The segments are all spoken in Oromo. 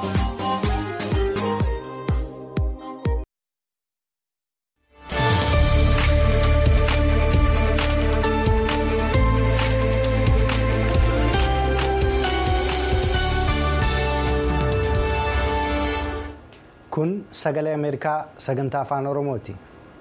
kun sagalee ameerikaa sagantaa afaan oromooti.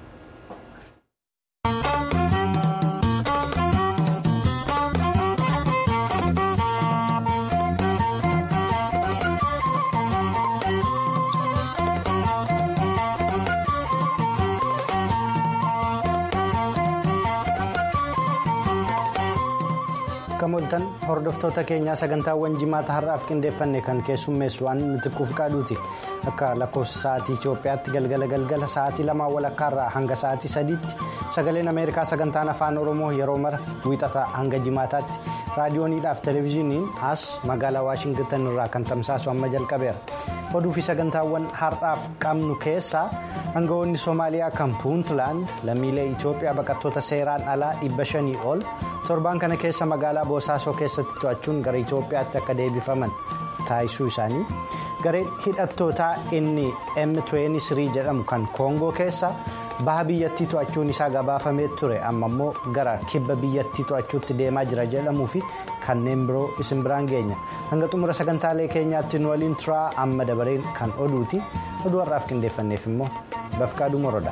Kamooltan hordoftoota keenyaa sagantaawwan jimaata har'aaf qindeeffanne kan keessummeessu waan nuti qaaduuti akka lakkoofsa sa'aatii Itoophiyaatti galgala galgala sa'aatii lamaa walakkaarraa hanga sa'aatii sadiitti sagaleen Ameerikaa sagantaan afaan Oromoo yeroo mara wiixataa hanga jimaataatti raadiyooniidhaaf televezyiiniin as magaalaa Waashingitan irraa kan tamsaasu amma jalqabeera. Oduu fi sagantaawwan har'aaf qabnu keessaa aangawoonni Soomaaliyaa kan Puuntland lammiilee Itoophiyaa baqattoota seeraan alaa dhibba shanii ol. torbaan kana keessa magaalaa boosaasoo keessatti to'achuun gara itoophiyaatti akka deebifaman taasisuu isaanii gareen hidhattootaa inni m23 jedhamu kan koongoo keessa baha biyyattii to'achuun isaa gabaafamee ture amma immoo gara kibba biyyattii to'achuutti deemaa jira jedhamuu fi kanneen biroo isin biraan geenya hanga xumura sagantaalee keenyaatti nu waliin turaa amma dabareen kan oduuti oduu har'aaf qindeeffanneef immoo bafqaaduu moroodha.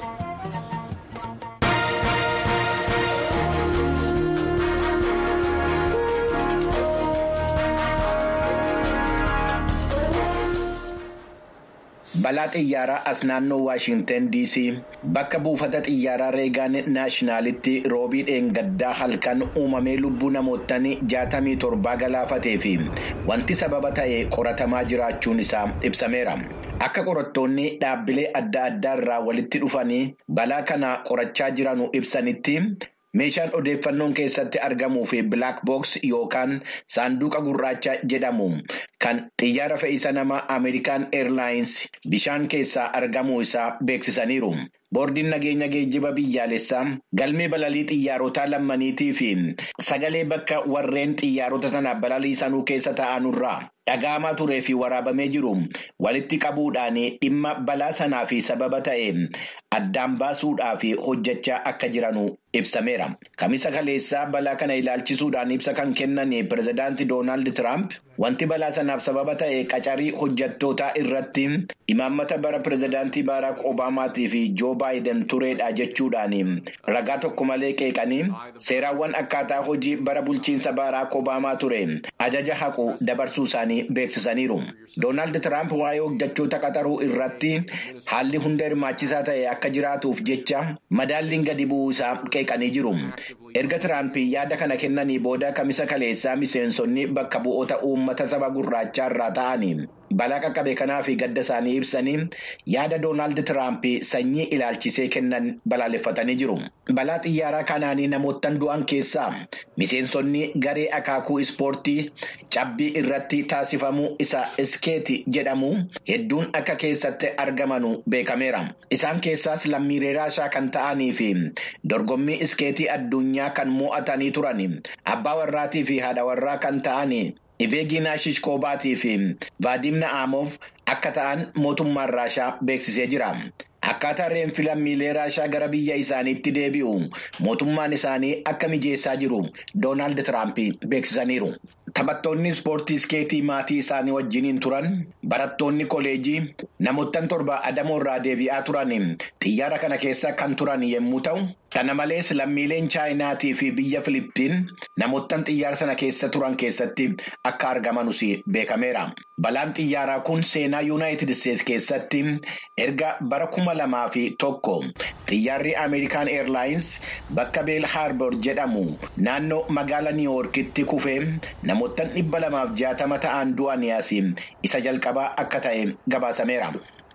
balaa xiyyaaraa as naannoo waashinten dc bakka buufata xiyyaaraa reegaan naashinaalitti roobii dheengaddaa halkan uumamee lubbuu namoottan jaatamii torbaa galaafatee fi wanti sababa ta'e qoratamaa jiraachuun isaa ibsameera akka qorattoonni dhaabbilee adda addaa irraa walitti dhufanii balaa kana qorachaa jiranu ibsanitti. meeshaan odeeffannoon keessatti argamuu fi bilaak books yookaan saanduqa gurraacha jedhamu kan xiyyaara fe'isa namaa ameerikaan eerlaayins bishaan keessaa argamuu isaa beeksisaniiru. boordiin nageenya geejjiba biyyaalessaa galmee balalii xiyyaarotaa lammaniitii fi sagalee bakka warreen xiyyaarota sana balaliisanuu keessa ta'anurraa dhaga'amaa turee fi waraabamee jiru walitti qabuudhaan dhimma balaa sanaa fi sababa ta'e addaan baasuudhaaf hojjechaa akka jiranu ibsameera. Kamisa kaleessaa balaa kana ilaalchisuudhaan ibsa kan kennan pirezidaanti Doonaald Tiraamp wanti balaa sanaaf sababa ta'e qacarii hojjettootaa irratti imaammata bara pirezidaantii Baaraak Obaamaatii fi Joo Baayiden tureedha jechuudhaan ragaa tokko malee qeeqanii seeraawwan akkaataa hojii bara bulchiinsa Baaraak Obaamaa ture ajaja haqu dabarsuu isaanii beeksisaniiru. Doonaald Tiraamp waa'ee hojjettoota qaxaruu irratti haalli hunda hirmaachisaa ta'e akka jiraatuuf jecha madaalliin gadi bu'uu isaa qeeqanii jiru. Erga Tiraamp yaada kana kennanii booda kamisa kaleessaa miseensonni bakka bu'oota uummata saba gurraachaa irraa ta'anii balaa qaqqabe kanaa fi gadda isaanii ibsanii yaada Doonaald Tiraamp sanyii ilaalchisee kennan balaaleffatanii jiru. Balaa xiyyaaraa kanaanii namoottan du'an keessaa miseensonni garee akaakuu ispoortii cabbii irratti taasifamu isa iskeeti jedhamu hedduun akka keessatti argamanu beekameera. Isaan keessaas lammiilee raashaa kan ta'anii fi dorgommii iskeetii addunyaa kan mo'atanii turan abbaa warraatii fi haadha warraa kan ta'anii. Iveeginaa Shishkoobaatii fi Vaadim Na'aamof akka ta'an mootummaan Raashaa beeksisee jira. Akkaataa reenfi lammiilee Raashaa gara biyya isaaniitti deebi'u mootummaan isaanii akka mijeessaa jiru Doonaald Tiraamp beeksisaniiru. Taphattoonni ispoortii iskeetii maatii isaanii wajjiniin turan barattoonni koleejii namoottan torba adamoo irraa deebi'aa turan xiyyaara kana keessa kan turan yommuu ta'u. Kana malees lammiileen chaayinaatii fi biyya Filiippiin namoottan xiyyaara sana keessa turan keessatti akka argamanus beekameera. Balaan xiyyaaraa kun seenaa yuunaayitid isteetsi keessatti erga bara kuma lamaa fi tokko xiyyaarri Ameerikaan Eerlaayins bakka Beel Haarboor jedhamu naannoo magaala Niiwuorkitti kufee namoottan dhibba lamaaf jaatama ta'an du'anii asii isa jalqabaa akka ta'e gabaasameera.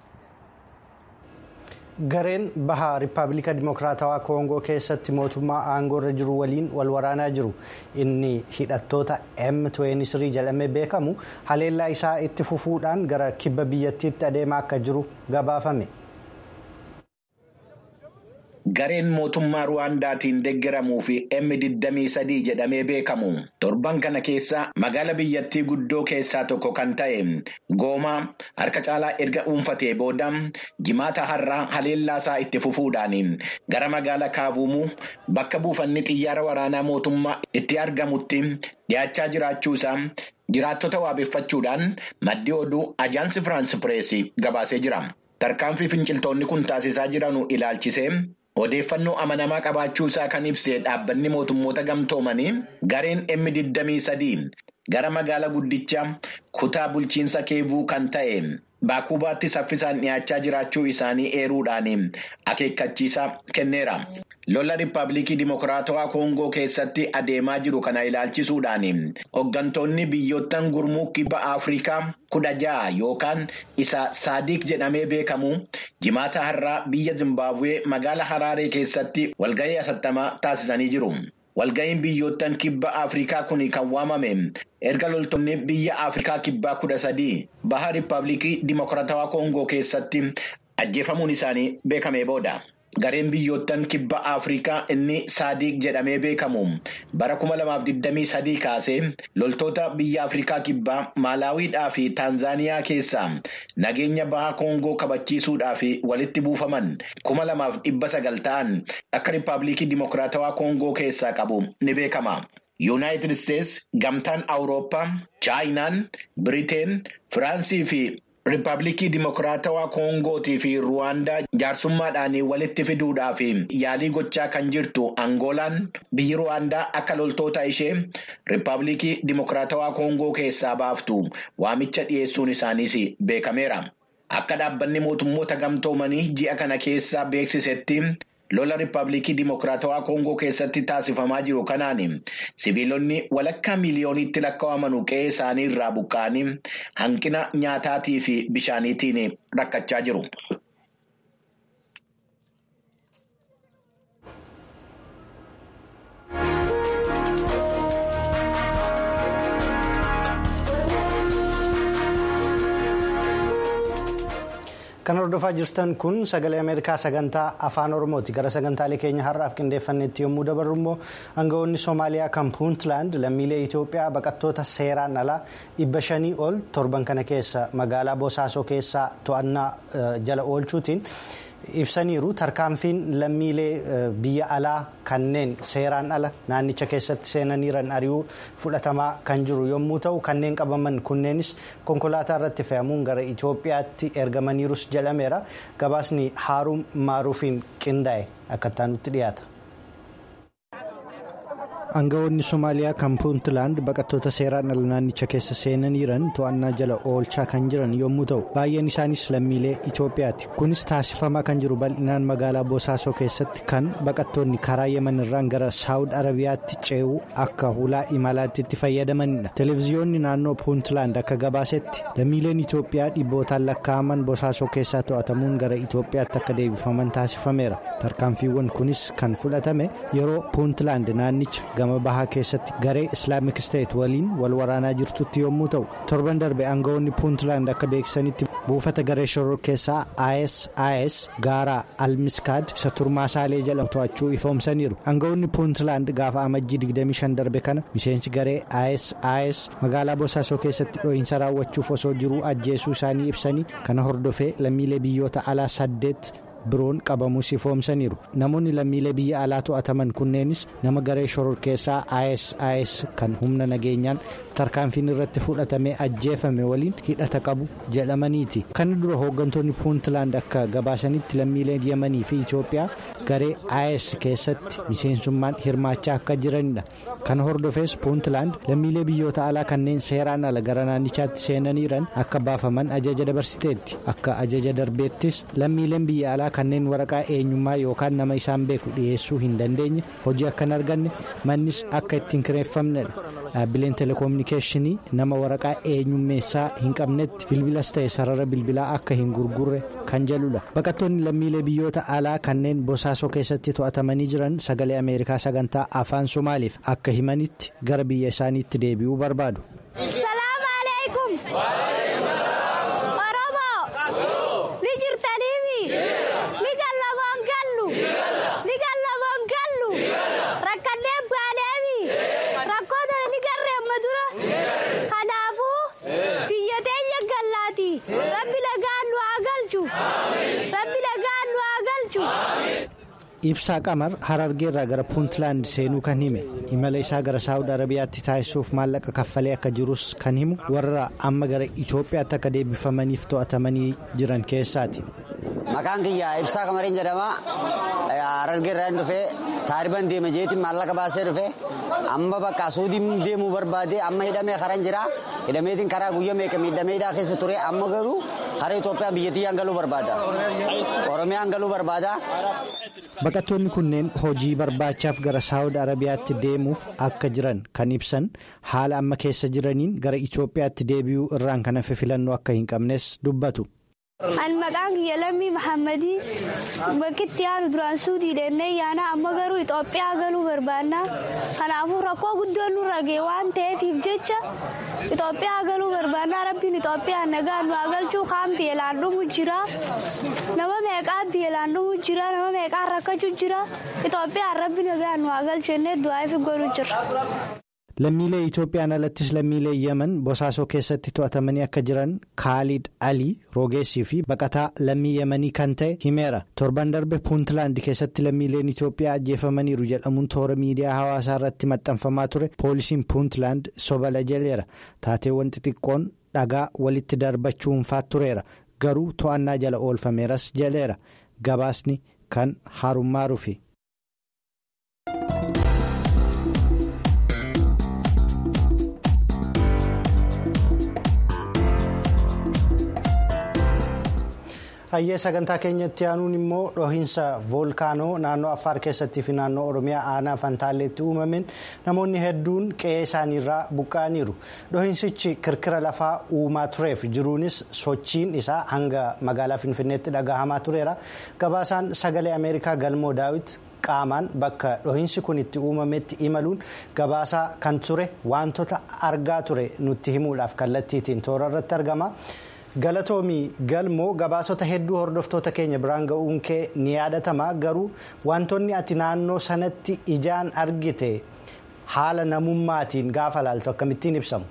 gareen bahaa riippaabilika dimokiraatawaa koongoo keessatti mootummaa aangoo irra jiru waliin wal waraanaa jiru inni hidhattoota m23 jedhamee beekamu haleellaa isaa itti fufuudhaan gara kibba biyyattiitti adeemaa akka jiru gabaafame. gareen mootummaa Ruwaandaatiin deeggaramuu fi M23 jedhamee beekamu. Torban kana keessa magaala biyyattii guddoo keessaa tokko kan ta'e Goomaa harka caalaa erga dhuunfatee booda jimaata har'aa haleellaasaa itti fufuudhaan gara magaala Kaavuumuu bakka buufanni xiyyaara waraanaa mootummaa itti argamutti dhiyaachaa jiraachuusaa jiraattota waabeffachuudhaan maddi oduu ajaansi Firaansi Pireesii gabaasee jira. Tarkaanfii finciltoonni kun taasisaa jiran ilaalchisee odeeffannoo amanamaa qabaachuusaa kan ibsee dhaabbanni mootummoota gamtoomanii gareen M23 gara magaala guddicha kutaa bulchiinsa keevuu kan ta'e baakubaatti saffisaan dhiyaachaa jiraachuu isaanii eeruudhaan akeekkachiisa kenneera. Lola Riippaabilikii Dimokiraatawaa Koongoo keessatti adeemaa jiru kana ilaalchisuudhaan hooggantoonni biyyoottan gurmuu kibba Afrikaa kudha ja'a yookaan isa Saadiq jedhamee beekamu jimaata har'aa biyya Zimbaabuwee magaala Haraaree keessatti walgahii hatattamaa taasisanii jiru. Walgahiin biyyoottan kibba Afrikaa kun kan waamame erga loltoonni biyya Afrikaa kibbaa kudha sadii baha Riippaabilikii Dimokiraatawaa Koongoo keessatti ajjeefamuun isaanii beekamee booda. Gareen biyyoottan kibba Afrikaa inni Saadiq jedhamee beekamu bara 2023 kaasee loltoota biyya Afrikaa kibbaa Maalaawiidhaa fi Taanzaaniyaa keessaa nageenya baha Koongoo kabachiisuudhaaf walitti buufaman 2,900 ta'an akka Riippaabilikii Dimokiraatawaa Koongoo keessaa qabu ni beekama. Yuunaayitid Isteets, Gamtaan Awurooppaa, Chaayinaan, Biriteen, Firaansii fi Riippaabilikii Dimokiraatawaa Koongootii fi Ruwaandaa jaarsummaadhaan walitti fiduudhaaf yaalii gochaa kan jirtu Angoolaan biyyi Ruwaandaa akka loltoota ishee Riippaabilikii Dimokiraatawaa Koongoo keessaa baaftu waamicha dhiyeessuun isaaniis beekameera. Akka dhaabbanni mootummoota gamtoomanii ji'a kana keessa beeksisetti. Lola Riippaabilikii Dimokiraatawaa Koongoo keessatti taasifamaa jiru kanaan siviilonni walakkaa miiliyooniitti lakkaa'aman qe'ee isaanii irraa buqqa'anii hanqina nyaataatii fi bishaaniitiin rakkachaa jiru. Kan hordofaa jirtan kun sagalee Ameerikaa sagantaa afaan Oromooti. Gara sagantaalee keenya har'aaf qindeeffannetti yommuu dabarru immoo aangawoonni Soomaaliyaa kan Puuntland lammiilee Itoophiyaa baqattoota seeraan alaa dhibba shanii ol torban kana keessa magaalaa Bosaasoo keessaa to'annaa jala oolchuutiin ibsaniiru. Tarkaanfiin lammiilee biyya alaa kanneen seeraan ala naannicha keessatti seenaniiran ari'uu fudhatamaa kan jiru yommuu ta'u kanneen qabaman kunneenis konkolaataa irratti fe'amuun gara Itoophiyaatti ergamaniirus jedhameera. Gabaasni Haaruun Maaruufiin qindaa'e akka nutti dhiyaata. Aangawoonni Somaaliyaa kan Puuntland baqattoota seeraan ala naannicha keessa seenaniiran to'annaa jala oolchaa kan jiran yommuu ta'u baay'een isaanis lammiilee Itoophiyaati. Kunis taasifamaa kan jiru bal'inaan magaalaa Bosaasoo keessatti kan baqattoonni karaa Yemen irraan gara Saawud Arabiyaatti ce'uu akka hulaa imalaatti itti fayyadamanidha. Televiziyoonni naannoo Puuntland akka gabaasetti lammiileen Itoophiyaa dhibbootaan lakkaa'aman Bosaasoo keessaa to'atamuun gara Itoophiyaatti akka deebifaman taasifameera. Tarkaanfiiwwan kunis kan fudhatame yeroo Puuntland naannicha gama bahaa keessatti garee islaamik steet waliin wal waraanaa jirtutti yommuu ta'u torban darbe aangawoonni puuntland akka beeksisanitti buufata garee shoror keessaa ISIS gaaraa almiskaad isa turmaasaalee jedhamu to'achuu ifoomsaniiru aangawoonni puuntland gaafa amajjii 25 darbe kana miseensi garee ISIS magaalaa bosaasoo keessatti dho'iinsa raawwachuuf osoo jiruu ajjeesuu isaanii ibsanii kana hordofee lammiilee biyyoota alaa saddeet. biroon qabamuus ifoomsaniiru namoonni lammiilee biyya alaa to'ataman kunneenis nama garee shoror keessaa ISIS kan humna nageenyaan tarkaanfiin irratti fudhatamee ajjeefame waliin hidhata qabu jedhamaniiti kana dura hooggantoonni puuntland akka gabaasanitti lammiileen yemanii fi itoophiyaa garee IS keessatti miseensummaan hirmaachaa akka jiranidha kana hordofees puuntland lammiilee biyyoota alaa kanneen seeraan ala gara naannichaatti seenaniiran akka baafaman ajaja dabarsiteetti akka ajaja darbeettis lammiileen biyya alaa kanneen waraqaa eenyummaa yookaan nama isaan beeku dhiyeessuu hin dandeenye hojii akka hin arganne mannis akka ittiin kireeffamnedha dhaabbileen telekominikeeshinii nama waraqaa eenyummeessaa hin qabnetti bilbilas ta'e sarara bilbilaa akka hin gurgurre kan jedhudha baqattoonni lammiilee biyyoota alaa kanneen bosaasoo keessatti to'atamanii jiran sagalee ameerikaa sagantaa afaan somaaliif akka himanitti gara biyya isaaniitti deebi'uu barbaadu. Ni Rabbi lagaan nu haa galchu. Rabbi lagaan nu haa galchu. Ibsaa Qamar Harargeerraa gara Puuntlaand seenuu kan hime imala isaa gara Saawud Arabiyaatti taasisuuf maallaqa kaffalee akka jirus kan himu warra amma gara Itoophiyaatti akka deebifamaniif to'atamanii jiran keessaati. Maqaan kiyya Ibsaa Qamariin jedhama. Harargeerraa hin dhufee taariban deema jeetiin maallaqa baasee dhufee amma bakka suudiin deemuu barbaade amma hidhamee karan jira. Hidhameetiin karaa guyyaa meeqa miidhameedhaa keessa ture amma garuu karaa Itoophiyaa biyyattiyyaan galuu barbaada. Oromiyaan galuu barbaada. Baqattoonni kunneen hojii barbaachaaf gara Saawud Arabiyaatti deemuuf akka jiran kan ibsan haala amma keessa jiraniin gara Itoophiyaatti deebi'uu irraan kan hafe filannoo akka hin qabnes dubbatu. An maqaan kiyya lammii Mahammadii bakkitti yaanu duraan suutii deennee yaana amma garuu Itoophiyaa galuu barbaanna. Kanaafuu rakkoo guddoon nurra ga'e waan ta'eefiif jecha Itoophiyaa galuu barbaanna rabbiin Itoophiyaa nagaa nu galchuu kaan beelaan dhumu jira. Nama meeqaan beelaan dhumu jira nama meeqaan rakkachuu jira. Itoophiyaan rabbi nagaa nu galchu jennee du'aa fi godhu jira. Lammiilee Itoophiyaan alattis lammiilee Yemen bosaasoo keessatti to'atamanii akka jiran Kaalid Alii Roogeessii fi baqataa lammii Yemanii kan ta'e himeera. Torban darbe Puuntlaand keessatti lammiileen Itoophiyaa ajjeefamaniiru jedhamuun toora miidiyaa hawaasaa irratti maxxanfamaa ture. Poolisiin Puuntlaand sobala jaleera. Taateewwan xixiqqoon dhagaa walitti darbachuun tureera. Garuu to'annaa jala oolfameeras jaleera. Gabaasni kan harummaa rufi. hayyee sagantaa keenyatti aanuun immoo dhohiinsa voolkaanoo naannoo affaar keessattii fi naannoo oromiyaa aanaa fantaalleetti uumameen namoonni hedduun qe'ee isaaniirraa buqqa'aniiru dhohiinsichi kirkira lafaa uumaa tureef jiruunis sochiin isaa hanga magaalaa finfinneetti dhagahamaa tureera gabaasaan sagalee ameerikaa galmoo daawit qaamaan bakka dhohiinsi kun itti uumametti imaluun gabaasaa kan ture wantoota argaa ture nutti himuudhaaf kallattiitiin toora irratti argama. galatoomii galmoo gabaasota hedduu hordoftoota keenya biraan ga'uun kee ni yaadatama garuu wantoonni ati naannoo sanatti ijaan argite haala namummaatiin gaafa laaltu akkamittiin ibsamu.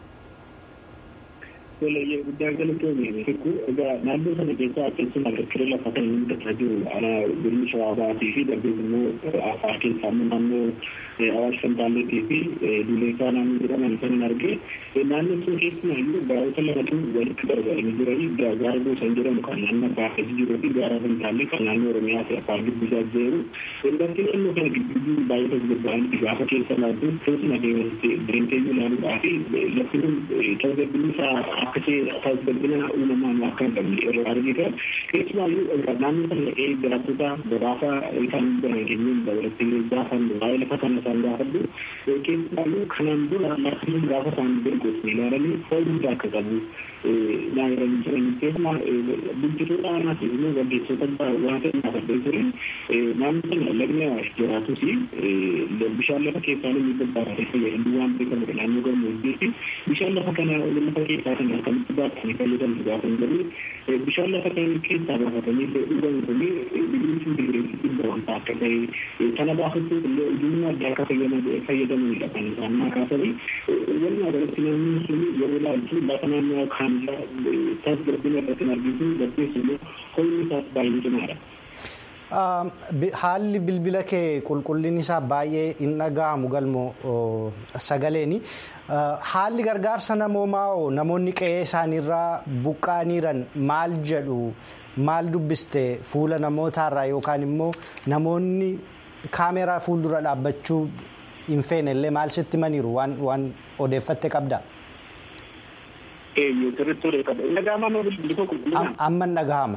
Walayyee guddaa galatoomii fikku egaa naannoo sana keessaa keessumaa kirkira lafa kan inni tattara jiru ana gurmi shawaabaatii fi darbees immoo afaa keessaa naannoo awaash fantaalleetii fi duleesaa naannoo jedhaman kan hin arge naannoo sun keessumaayyuu baroota lamatu walitti gargaaranii jiranii gaara gosan jedhamu kan naannoo baafes jiruu fi gaara fantaallee kan naannoo oromiyaa fi afaan gidduusaa jiru wanti naannoo kana gidduu baay'ee tasgabba'anii gaafa keessa laatu keessuma deemtee ilaaluudhaa fi lafti kun tasgabbinni akkasii tasgabbina uumamaan akka hin qabne irraa argitan keessumaayyuu naannoo kana dhaqee jiraattota gabaasa kan dandeenyuun dabalatee gaafan waa'ee lafa kana isaan gaafadhu keessumaayyuu kanaan dura lafti gaafa isaan beekotni ilaalanii faayidaa akka qabu naannoo jiran keessumaa bulchitoota aanaa fi immoo gaggeessota waan ta'e gaafadhee ture naannoo sana lagni awaash jiraatus bishaan lafa keessaa inni babbaatee fayyadu waan beekamudha naannoo gammoojjii fi bishaan lafa kana lafa keessaa kan akkamitti baatanii fayyadamu gaafan jedhu bishaan lafa kana keessaa baafatanii dhugan kuni biqiltuu biqiltuu dhibba wanta akka ta'e kana baafachuuf illee ujummaa adda akka fayyadamanidha kan isaan kaasanii walumaa galatti naannoon sun yeroo ilaaltu lafa naannoo kaanirra tasgabbina irratti argisu gaggeessu immoo ho'inni isaas baay'ee cimaadha. Haalli bilbila kee qulqullinni isaa baay'ee hin dhaga'amu galmoo sagaleeni. Haalli gargaarsa namoomaa namoonni qe'ee isaaniirraa buqqaaniiran maal jedhu maal dubbiste fuula namootaarraa yookaan immoo namoonni kaameeraa fuuldura dhaabbachuu hin feene illee maal sitti maniiru waan odeeffatte qabda. Amma hin dhagahama.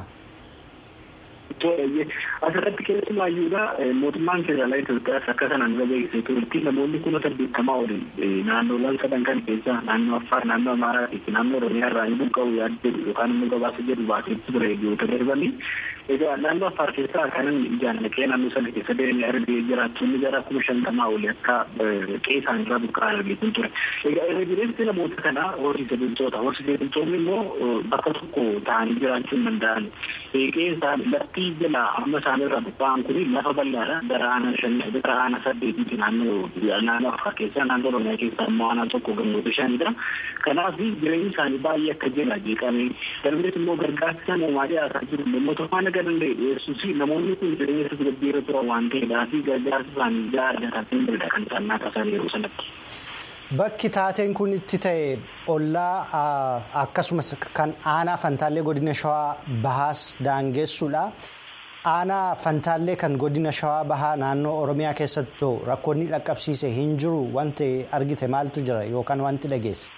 asirratti keessumaayyuudha mootummaan federaalaa Itoophiyaas akka sanaan irra beeksisee turetti namoonni kuma saddeettamaa olin naannoowwan sadan kan keessaa naannoo Affaar naannoo Amaaraa fi naannoo Oromiyaa irraa hin buqqa'u yaada jedhu yookaan immoo gabaasa jedhu baaseetti ture biyyoota darbanii egaa naannoo Affaar keessaa kanan ijaan naqee naannoo sana keessa deemee argee jiraattonni gara kuma shantamaa olii akka qe'ee isaanii irraa buqqa'an argee ture egaa irra jireessi namoota kanaa horsiise bultoota horsiise bultoonni immoo bakka tokko ta'anii jiraachuu hin danda'an qe'ee isaanii lafti paartii jala amma isaanirra bubba'an kun lafa bal'aadha gara aanaa shanii gara aanaa saddeetiiti naannoo naannoo afur keessaa naannoo oromiyaa keessaa immoo aanaa tokko gammoota shanidha. Kanaaf jireenyi isaanii baay'ee akka jala jeeqame darbees immoo gargaarsa namoomaa dhiyaataa jiru mootummaa naga danda'e dhiyeessuus namoonni kun jireenya tasgabbii irra turan waan ta'eedhaa fi gargaarsa isaanii ijaa argatan danda'edha kan isaan naataa isaanii yeroo sanatti. Bakki taateen kun itti ta'e ollaa akkasumas kan aanaa fantaallee godina shawaa bahaas daangessuudha. Aanaa fantaallee kan godina shawaa bahaa naannoo oromiyaa keessatti rakkoonni dhaqqabsiise hin jiru wanti argite maaltu jira yookaan wanti dhageesse.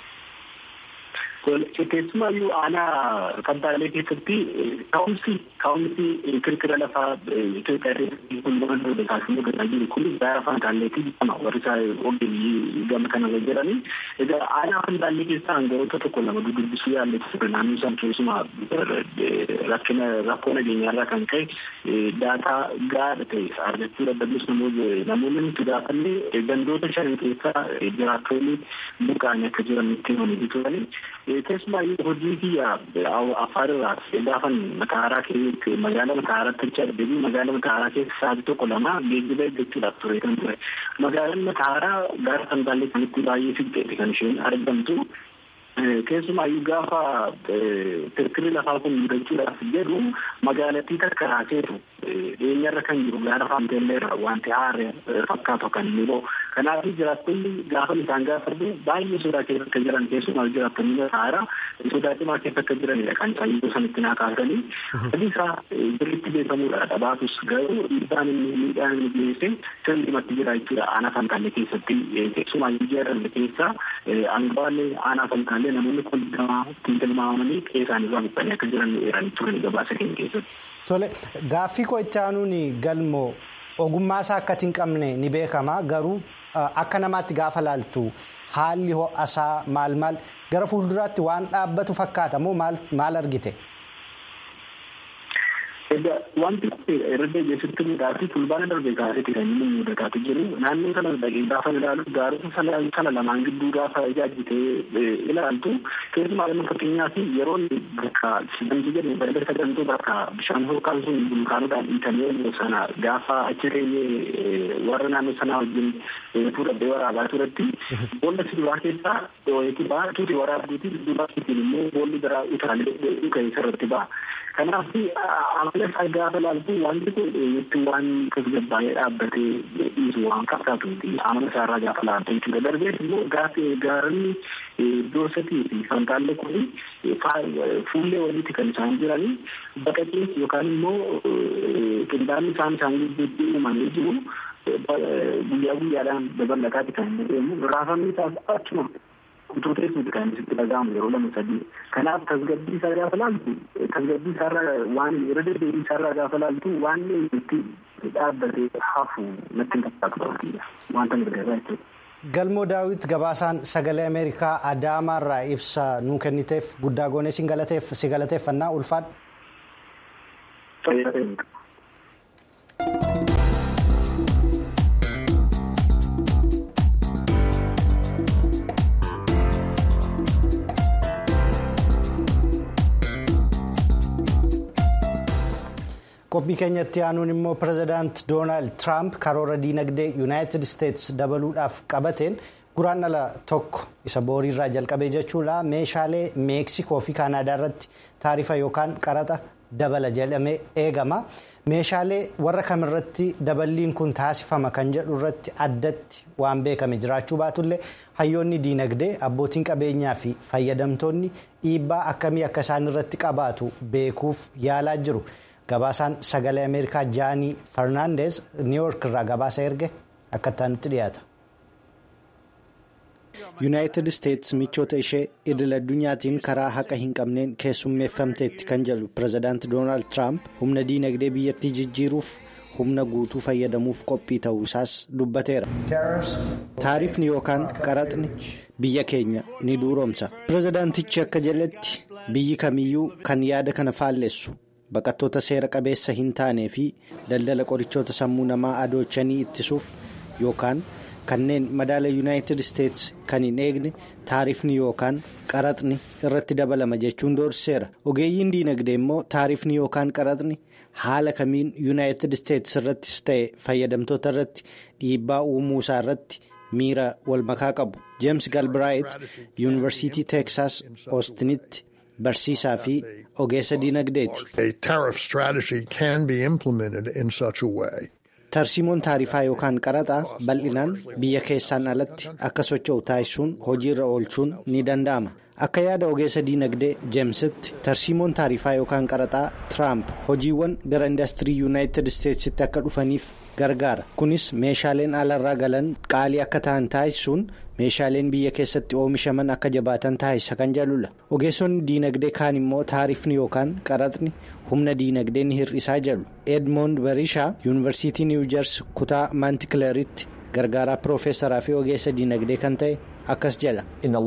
Keessumaayyuu aanaa fantaallee keessatti ka'umsi ka'umsi kirkira lafaa Itoophiyaa keessatti kun waan ta'uudha taasifamuu danda'a jiru kun gaara fantaalleetti jedhama warri isaa ogeeyyii gama kanarra jedhani. Egaa aanaa fantaallee keessaa hangaroota tokko lama dudubbisuu yaalletti ture naannoo isaan keessumaa rakkina rakkoo nageenyaarraa kan ka'e daataa gaadha ta'e argachuu dadhabus namoonni nuti gaafanne gandoota shan keessaa jiraattoonni buqqaanii akka jiran nutti himanii turani. keessumaayyuu hojii kiyya afaan irraa gaafan mataaraa keessatti magaalaa mataaraatti achi argamu magaalaa mataaraa keessa sa'aatii tokko lama geejjiba eeggachuudhaaf ture kan ture magaalaan mataaraa gaara fantaallee kanatti baay'ee siqeeti kan isheen argamtu keessumaayyuu gaafa kirkirri lafaa kun mudachuudhaaf jedhu magaalattii takka raaseetu dhiyeenyarra kan jiru gaara faanteelleerra wanti haare fakkaatu kan inni ba'u kanaaf jiraattonni gaafa isaan gaafadhu baay'ee sodaa keessa akka jiran keessumaa jiraattonni mataaraa sodaa cimaa keessa akka jiranidha kan isaan yeroo sanitti naa kaasanii hojii isaa birritti beekamuudha dhabaatus garuu dhiibbaan inni miidhaan inni geesse sirriimatti jira jechuudha aanaa fantaallee keessatti keessumaayyuu jedhamne keessa angawaalee aanaa fantaallee namoonni kun ittiin tilmaamanii qe'ee isaanii irraa buqqanii akka jiran eeranii turan gabaasa keenya keessatti. Tole gaaffii koo itti aanuun galmoo ogummaa isaa akka hin qabne ni beekama garuu akka namaatti gaafa laaltu haalli ho'asaa maal maal gara fuulduraatti waan dhaabbatu fakkaata moo maal argite? Wanti kun irra deebi'eessitti mudaafi fulbaana darbe gaariitti kan inni mudataatu jiru naannoo sana dhaqee gaafa ilaalu gaarota sana lamaan gidduu gaafa ijaajjitee ilaaltu keessumaa inni fakkeenyaaf yeroo bakka sigantii jedhamu balda sagantuu bakka bishaan hookaan sun bulkaanodhaan dhiitamee sana gaafa achi teenyee warra naannoo sanaa wajjin fuudhadhee waraabaa turetti boolla siduraa keessaa dhooyeeti ba'a tuuti waraabduuti dudduubaa immoo boolli biraa utaalee dhukee sarratti ba'a. Kanaaf amala isaa gaafa laaltu wanti kun itti waan tasgabbaa'ee dhaabbatee dhiisu waan fakkaatu amala isaa irraa gaafa laaltu jechuudha. Darbees immoo gaafa gaaronni doosatii fi fantaallee kun fuullee walitti kan isaan jiranii baqaqees yookaan immoo qindaanni isaan isaan gidduutti uumamee jiru guyyaa guyyaadhaan babal'ataati kan inni deemu raafamni isaas achuma kutuutee suuti kan isitti dhaga'amu yeroo lama sadii kanaaf tasgabbii isaa gaafa laaltu tasgabbii isaarraa waan irra deddeebii isaarraa gaafa laaltu waan itti dhaabbatee hafu natti hin fakkaatu wanta mirgasaa jechuudha. Galmoo daawwit gabaasaan sagalee Ameerikaa Adaamaarraa ibsa nuu kenniteef guddaa goonee si galateeffannaa ulfaadha. qophii keenyatti aanuun immoo pirezidaant doonaald tiraamp karoora diinagdee yuunaayitid isteetsi dabaluudhaaf qabateen guraandhala tokko isa booriirraa jalqabee jechuudha meeshaalee meeksikoo fi kaanaadaa irratti taarifa yookaan qaraxa dabala jedhamee eegama meeshaalee warra kamirratti daballiin kun taasifama kan jedhu irratti addatti waan beekame jiraachuu baatullee hayyoonni diinagdee abbootiin qabeenyaa fi fayyadamtoonni dhiibbaa akkamii akka isaan irratti qabaatu beekuuf yaalaa jiru. gabaasaan sagalee ameerikaa jaanii farnaandees niiwoork irraa gabaasa erge akka itti dhiyaata. yuunaayitid isteetsi michoota ishee idil addunyaatiin karaa haqa hin qabneen keessummeeffamteetti kan jedhu pirezidaanti doonaald tiraamp humna diinagdee biyyattii jijjiiruuf humna guutuu fayyadamuuf qophii ta'uu isaas dubbateera. taarifni yookaan qaraxni biyya keenya ni duuroomsa pirezidaantichi akka jedhetti biyyi kamiyyuu kan yaada kana faallessu. baqattoota seera qabeessa hin taanee fi daldala qorichoota sammuu namaa adoochanii ittisuuf yookaan kanneen madaala yuunaayitid isteetsi kan hin eegne taarifni yookaan qaraxni irratti dabalama jechuun doorsiseera ogeeyyiin diinagdee immoo taarifni yookaan qaraxni haala kamiin yuunaayitid isteetsi irrattis ta'e fayyadamtoota irratti dhiibbaa uumuu isaa irratti miira walmakaa qabu jeems galbiraayit yuunivarsiitii teeksaas oostinitti. barsiisaa fi ogeessa diinagdeeti. tarsiimoon taarifaa yookaan qaraxaa bal'inaan biyya keessaan alatti akka socho'u taasisuun hojiirra oolchuun ni danda'ama akka yaada ogeessa diinagdee jeemsitti tarsiimoon taarifaa yookaan qaraxaa tiraamp hojiiwwan gara indaastirii yuunaayitid isteetsitti akka dhufaniif gargaara kunis meeshaaleen alarraa galan qaalii akka ta'an taasisuun meeshaaleen biyya keessatti oomishaman akka jabaatan taasisa kan jedhudha ogeessonni diinagdee kaan immoo taarifni yookaan qaraxni humna diinagdee ni hir'isaa jedhu edmond barishaa yuunivarsiitii niwujers kutaa maantikileeritti gargaaraa piroofeesaraa fi ogeessa diinagdee kan ta'e akkas jedha.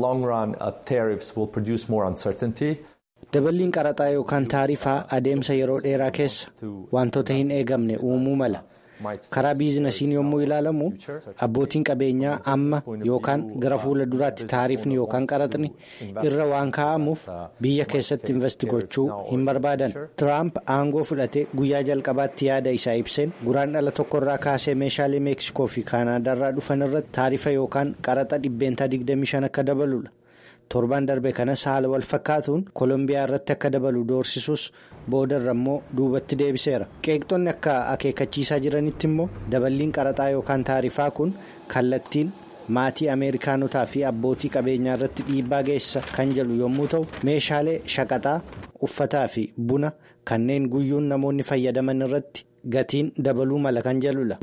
daballiin qaraxaa yookaan taarifaa adeemsa yeroo dheeraa keessa wantoota hin eegamne uumuu mala. karaa biizinasiin yommuu ilaalamu abbootiin qabeenyaa amma yookaan gara fuula duraatti taarifni yookaan qaraxni irra waan kaa'amuuf biyya keessatti investi gochuu hin barbaadan tiraamp aangoo fudhate guyyaa jalqabaatti yaada isaa ibseen guraan dhala tokkorraa kaasee meeshaalee meeksikoo fi kaanaadaarraa dhufan irratti taarifa yookaan qaraxa dhibbeentaa 25 akka dabaludha. torban darbe kanas haala wal fakkaatuun koolombiyaa irratti akka dabalu doorsisuus boodarra immoo duubatti deebiseera qeeqxonni akka akeekkachiisaa jiranitti immoo daballiin qaraxaa yookaan taarifaa kun kallattiin maatii ameerikaanotaa fi abbootii qabeenyaa irratti dhiibbaa geessa kan jedhu yommuu ta'u meeshaalee shaqaxaa uffataa fi buna kanneen guyyuun namoonni fayyadaman irratti gatiin dabaluu mala kan jedhudha.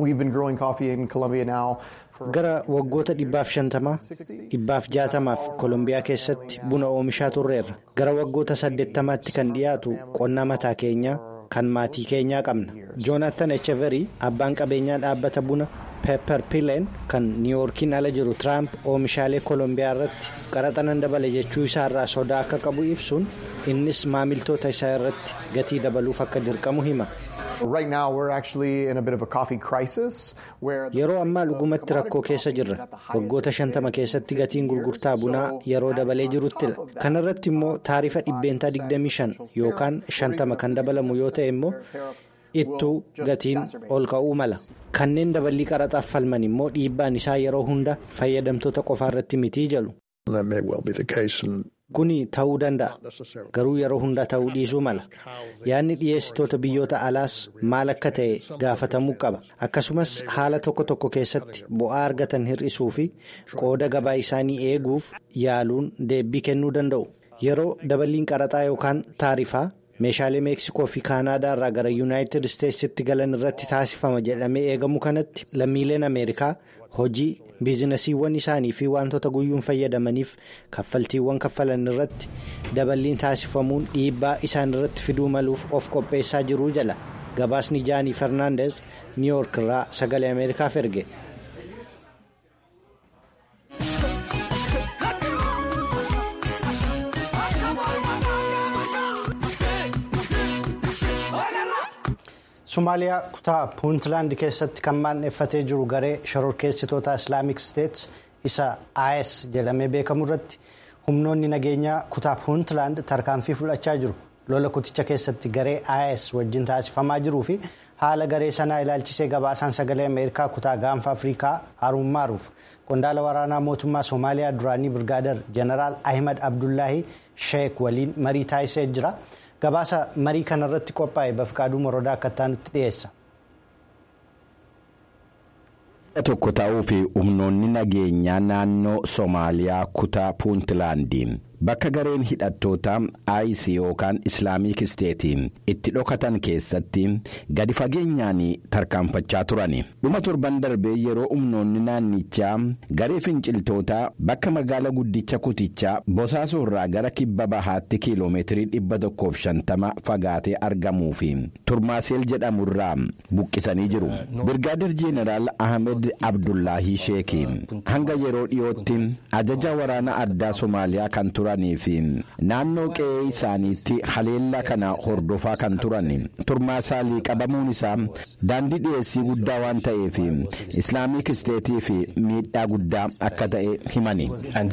gara waggoota dhibbaaf shantamaa dhibbaaf jaatamaaf koolombiyaa keessatti buna oomishaa turreerra gara waggoota saddeettamaatti kan dhiyaatu qonnaa mataa keenyaa kan maatii keenyaa qabna joonaatan echeverii abbaan qabeenyaa dhaabbata buna peepper pileen kan niiwoorkiin ala jiru tiraamp oomishaalee koolombiyaa irratti qaraxa nan dabale jechuu isaarraa sodaa akka qabu ibsuun innis maamiltoota isaa irratti gatii dabaluuf akka dirqamu hima. yeroo ammaa dhugumatti rakkoo keessa jirra waggoota shantama keessatti gatiin gurgurtaa bunaa yeroo dabalee jiruttila kana irratti immoo taarifa dhibbeentaa 25 yookaan 50 kan dabalamu yoo ta'e immoo ittuu gatiin ol ka'uu mala kanneen daballii qaraxaaf falman immoo dhiibbaan isaa yeroo hunda fayyadamtoota qofaa irratti mitii jedhu. kuni ta'uu danda'a garuu yeroo hundaa ta'uu dhiisuu mala yaadni dhiyeessitoota biyyoota alaas maal akka ta'e gaafatamuu qaba akkasumas haala tokko tokko keessatti bu'aa argatan hir'isuu fi qooda gabaa isaanii eeguuf yaaluun deebii kennuu danda'u yeroo daballiin qaraxaa yookaan taarifaa meeshaalee meeksikoo fi kaanaadaa irraa gara yuunaayitid isteetsitti galan irratti taasifama jedhamee eegamu kanatti lammiileen ameerikaa hojii biizinasiiwwan isaanii fi wantoota guyyuun fayyadamaniif kaffaltiiwwan kaffalan irratti daballiin taasifamuun dhiibbaa isaan irratti fiduu maluuf of qopheessaa jiruu jala gabaasni jaanii fernaandeez niiwoork irraa sagalee ameerikaaf erge. somaaliyaa kutaa puuntlaand keessatti kan maanneeffatee jiru garee shororkeessitoota islaamik steets isa is jedhamee beekamu irratti humnoonni nageenyaa kutaa puuntlaand tarkaanfii fudhachaa jiru lola kuticha keessatti garee is wajjin taasifamaa jiruu fi haala garee sanaa ilaalchisee gabaasaan sagalee ameerikaa kutaa gaanfa afrikaa haruun maaruuf qondaala waraanaa mootummaa soomaaliyaa duraanii birgaadar jeneraal ahimad abdullaahi sheek waliin marii taasisee jira. gabaasa marii kanarratti qophaa'e bafqaaduu morodaa akka ta'anitti dhiyeessa. tokko ta'uu fi humnoonni nageenyaa naannoo soomaaliyaa kutaa puuntlaandiin bakka gareen hidhattoota ayis yookaan islaamik isteetiin itti dhokatan keessatti gadi fageenyaan tarkaanfachaa turani dhuma torban darbee yeroo humnoonni naannichaa garee finciltootaa bakka magaala guddicha kutichaa bosaasoo irraa gara kibba bahaatti kiiloomeetirii dhibba tokkoof shantama fagaatee argamuu fi turmaaseel jedhamurraa buqqisanii jiru birgaadir jeeneraal ahmed abdullaahii sheekii hanga yeroo dhiyootti ajaja waraana addaa soomaaliyaa kan turan. turanii fi naannoo qe'ee isaaniitti haleellaa kana hordofaa kan turan turmaasaalii qabamuun isaa daandii dhiyeessii guddaa waan ta'eef islaamik isteetii fi miidhaa guddaa akka ta'e himani.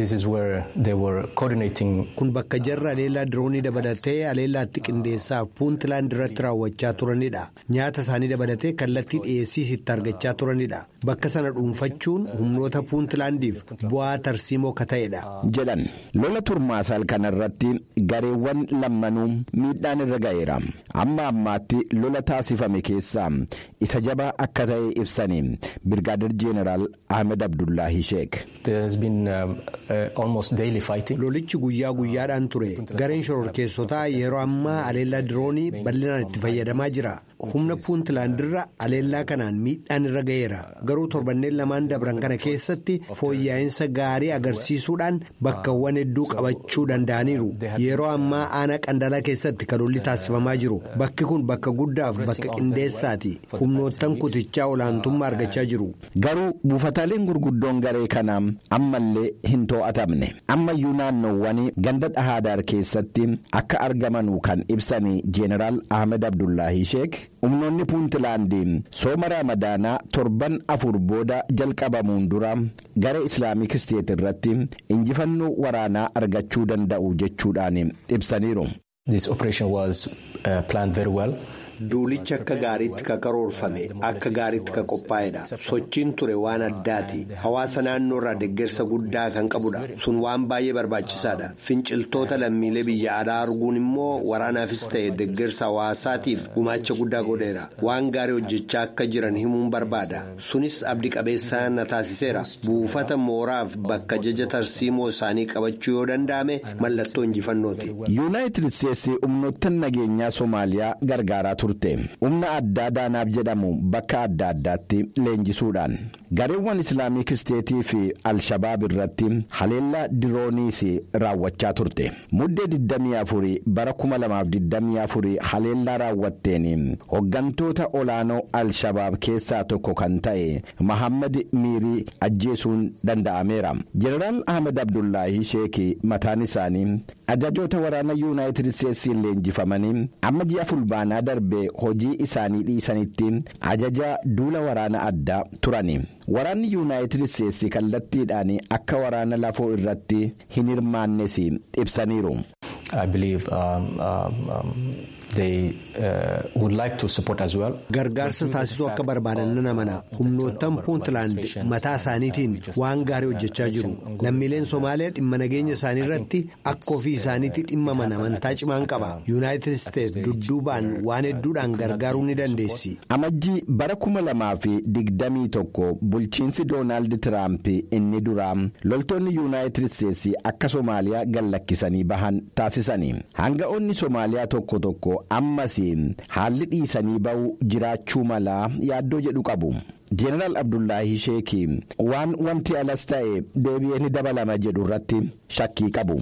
kun bakka jarra haleellaa diroonii dabalatee haleellaatti qindeessaaf puuntilaand irratti raawwachaa turanidha nyaata isaanii dabalatee kallattii dhiyeessiis itti argachaa turanidha bakka sana dhuunfachuun humnoota puuntilaandiif bu'aa tarsiimoo akka ta'edha. jedhan lola turmaasaal kanarratti gareewwan lammanuu miidhaan irra ga'eera amma ammaatti lola taasifame keessaa isa jabaa akka ta'e ibsanii birgaadir jeeneraal ahmed abdullaahi sheek. lolichi guyyaa guyyaadhaan ture gareen shororkeessotaa yeroo ammaa haleellaa diroonii bal'inaan itti fayyadamaa jira humna puuntilaandirra haleellaa kanaan miidhaan irra ga'eera garuu torbanneen lamaan dabran kana keessatti fooyya'insa gaarii agarsiisuudhaan bakkawwan hedduu qabachuu danda'aniiru yeroo ammaa aanaa qandalaa keessatti kan lolli taasifamaa jiru bakki kun bakka guddaaf bakka qindeessaati humnoottan kutichaa olaantummaa argachaa jiru. garuu buufataaleen gurguddoon garee kanaa ammallee hin to'atamne ammayyuu naannoowwan ganda dhahaadaar keessatti akka argamanuu kan ibsanii jeeneraal ahmed abdullaahi sheek humnoonni puuntilaandii sooma raamadaanaa torban afur booda jalqabamuun dura gara islaamik isteet irratti injifannoo waraanaa argachuu danda'u jechuudhaan ibsaniiru. duulichi akka gaariitti ka karoorfame akka gaariitti ka qophaa'edha sochiin ture waan addaati hawaasa naannoo irraa deeggarsa guddaa kan qabudha sun waan baay'ee barbaachisaadha finciltoota lammiilee biyya alaa arguun immoo waraanaafis ta'e deeggarsa hawaasaatiif gumaacha guddaa godheera waan gaarii hojjechaa akka jiran himuun barbaada sunis abdii qabeessaa na taasiseera buufata mooraaf bakka jaja tarsiimoo isaanii qabachuu yoo danda'ame mallattoo injifannooti. yuunaayitid isteetsi humnoottan nageenyaa soomaaliyaa gargaaraa turte humna addaa daanaaf jedhamu bakka adda addaatti leenjisuudhaan gareewwan islaamik isteetii fi alshabaab irratti haleellaa dirooniis raawwachaa turte muddee 24 bara 2024 haleellaa raawwatteen hoggantoota olaanoo alshabaab keessaa tokko kan ta'e mahammad miirii ajjeesuun danda'ameera jeneraal ahmed abdullaahi sheekii mataan isaanii ajajoota waraana yuunaayitid isteetsiin leenjifamanii amma ji'a fulbaanaa darbee hojii isaanii dhiisanitti ajaja duula waraana addaa turani waraanni yuunaayitid isteetsi kallattiidhaan akka waraana lafoo irratti hin hirmaannes ibsaniiru. gargaarsa taasisuu akka barbaadan nan amana humnoottan puuntland mataa isaaniitiin waan gaarii hojjechaa jiru lammiileen somaaliyaa dhimma nageenya isaanii irratti akka ofii isaaniitti dhimmaman amantaa cimaan qaba yuunaayitid isteetsi dudduubaan waan hedduudhaan gargaaruu ni dandeessi. amajjii bara kuma lamaa fi digdamii tokko bulchiinsi doonaald tiraamp inni duraa loltoonni yuunaayitid isteetsi akka soomaaliyaa gallakkisanii bahan taasisanii hanga'oonni soomaaliyaa tokko tokko ammas haalli dhiisanii ba'uu jiraachuu malaa yaaddoo jedhu qabu. Jeneraal Abdullaahi Sheekii waan wanti alas ta'e deebi'ee ni dabalama jedhu irratti shakkii qabu.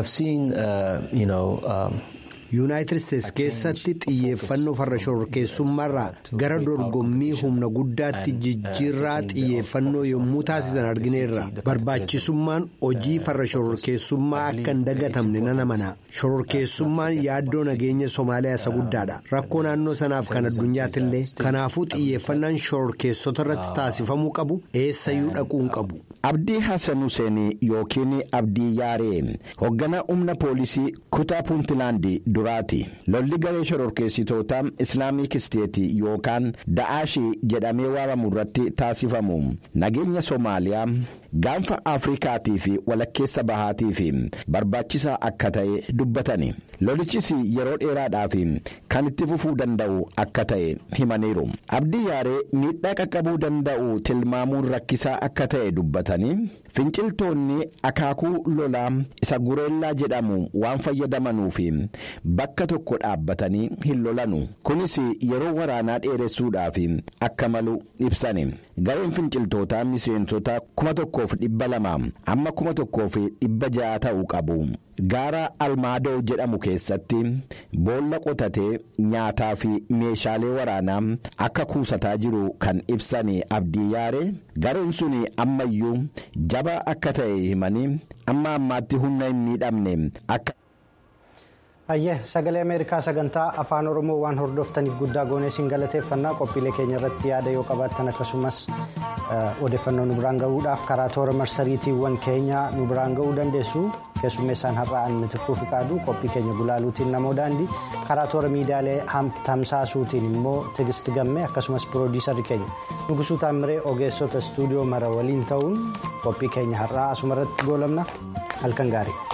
yuunaayitid isteetsi keessatti xiyyeeffannoo farra shororkeessummaarraa gara dorgommii humna guddaatti jijjiirraa xiyyeeffannoo yommuu taasisan argineerra barbaachisummaan hojii farra shororkeessummaa akka hin dagatamne nan amana shororkeessummaan yaaddoo nageenya soomaaliyaa isa guddaadha rakkoo naannoo sanaaf kan addunyaattillee kanaafuu xiyyeeffannaan shororkeessota irratti taasifamuu qabu eessayyuu dhaquun qabu. Abdii Hassan Hussein yookiin Abdii Yaaree hoogganaa humna poolisii kutaa Puuntilaandi duraati. Lolli garee shororkeessitoota Islaamik Isteetii yookaan Da'aashii jedhamee waamamu irratti taasifamu nageenya Soomaaliyaa gaanfa Afrikaatii fi walakkeessa bahaatii fi barbaachisaa akka ta'e dubbatani. Lolichis yeroo dheeraadhaaf kan itti fufuu danda'u akka ta'e himaniiru. Abdii Yaaree miidhaa qaqqabuu danda'u tilmaamuun rakkisaa akka ta'e dubbatanii finciltoonni akaakuu lolaa isa gureellaa jedhamu waan fayyadamanuuf bakka tokko dhaabbatanii hin lolanu. Kunis yeroo waraanaa dheeressuudhaaf akka malu ibsani. Gareen finciltootaa miseensota kuma tokko tokkoof dhibba lama amma kuma tokkoof dhibba ja'a ta'uu qabu. Gaara Almaadoo jedhamu keessatti boolla qotatee nyaataa fi meeshaalee waraanaa akka kuusataa jiru kan ibsan abdii yaare gareen sun ammayyuu jabaa akka ta'e himanii amma ammaatti humna hin miidhamne akka. Ayyee sagalee Ameerikaa sagantaa afaan Oromoo waan hordoftaniif guddaa goonee siin galateeffannaa qophiilee keenya irratti yaada yoo qabaattan akkasumas odeeffannoo nu biraan gahuudhaaf karaa toora marsariitiiwwan keenya nu biraan gahuu dandeessu keessummeessaan har'aa inni xiqqoo fi qaaduu qophii keenya gulaaluutiin namoo daandii karaa toora miidiyaalee tamsaasuutiin immoo tigisti gamme akkasumas piroodiisarri keenya nugusuu taamiree ogeessota istuudiyoo mara waliin ta'uun qophii keenya har'aa asuma irratti goolabna halkan gaarii.